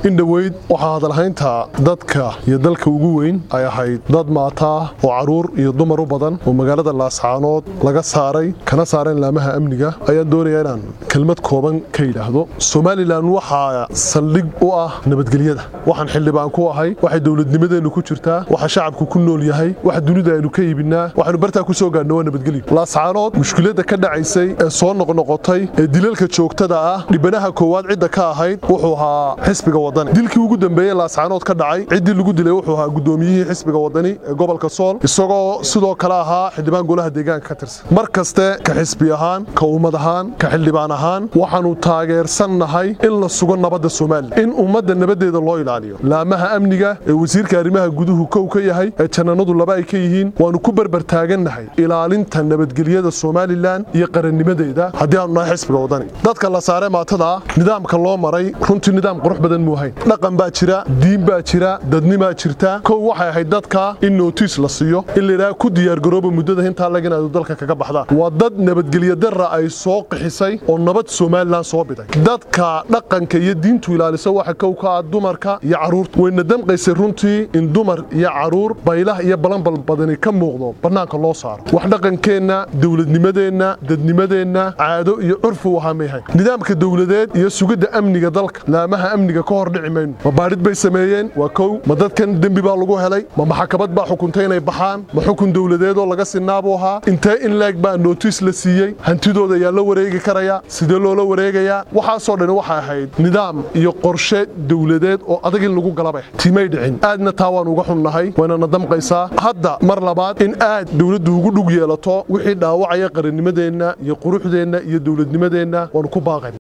in dhoweyd waxaa hadalhaynta dadka iyo dalka ugu weyn ay ahayd dad maataa oo caruur iyo dumar u badan oo magaalada laascaanood laga saaray kana saareen laamaha amniga ayaan doonayaa inaan kelmad kooban ka yidhaahdo somalilan waxaa saldhig u ah nabadgelyada waxaan xildhibaan ku ahay waxay dowladnimadeennu ku jirtaa waxa shacabku ku nool yahay waxa dunida aynu ka iibinaa waxaynu bartaa ku soo gaadhno waa nabadgelyo laascaanood mushkiladda ka dhacaysay ee soo noqnoqotay ee dilalka joogtada ah dhibanaha koowaad cidda ka ahayd wuxuu ahaa xisbiga wadani dilkii ugu dambeeyey laascaanood ka dhacay ciddii lagu dilay wuxuu ahaa gudoomiyihii xisbiga wadani ee gobolka sool isagoo sidoo kale ahaa xildhibaan golaha deegaanka ka tirsan mar kaste ka xisbi ahaan ka ummad ahaan ka xildhibaan ahaan waxaanu taageersan nahay in la sugo nabadda somalilan in ummadda nabadeeda loo ilaaliyo laamaha amniga ee wasiirka arrimaha guduhu kow ka yahay ee jannanadu laba ay ka yihiin waanu ku berber taagannahay ilaalinta nabadgelyada somalilan iyo qarannimadeeda haddii aanu nahay xisbiga wadani dadka la saare maatada nidaamka loo maray runtii nidaam qurux badan muu hayn dhaqan baa jira diin baa jira dadnimaa jirta kow waxay ahayd dadka in nootiis la siiyo in layidhaha ku diyaargarooba muddada hintaa lag inaadu dalka kaga baxdaan waa dad nabadgelyo darra ay soo qixisay oo nabad somalilan soo biday dadka dhaqanka iyo diintu ilaalisa waxa kow ka ah dumarka iyo carruurta wayna damqaysay runtii in dumar iyo carruur baylah iyo balanbal badani ka muuqdo bannaanka loo saaro wax dhaqankeenna dowladnimadeenna dadnimadeenna caado iyo curfu wahaa mayhayn nidaamka dowladeed iyo sugidda amniga dalka laamaha amniga ka hor dhici mayno ma baadhid bay sameeyeen waa kow ma dadkan dembi baa lagu helay ma maxkamad baa xukuntay inay baxaan ma xukun dowladeedoo laga sinaabuu ahaa intee in leeg baa nootiis la siiyey hantidooda ayaa la wareegi karaya sidee loola wareegayaa waxaasoo dhan waxay ahayd nidaam iyo qorshe dowladeed oo adag in lagu galabay timay dhicin aadna taa waan uga xunnahay waynana damqaysaa hadda mar labaad in aad dowladdu ugu dhug yeelato wixii dhaawacaya qarannimadeenna iyo quruxdeenna iyo dowladnimadeenna waanu ku baaqayn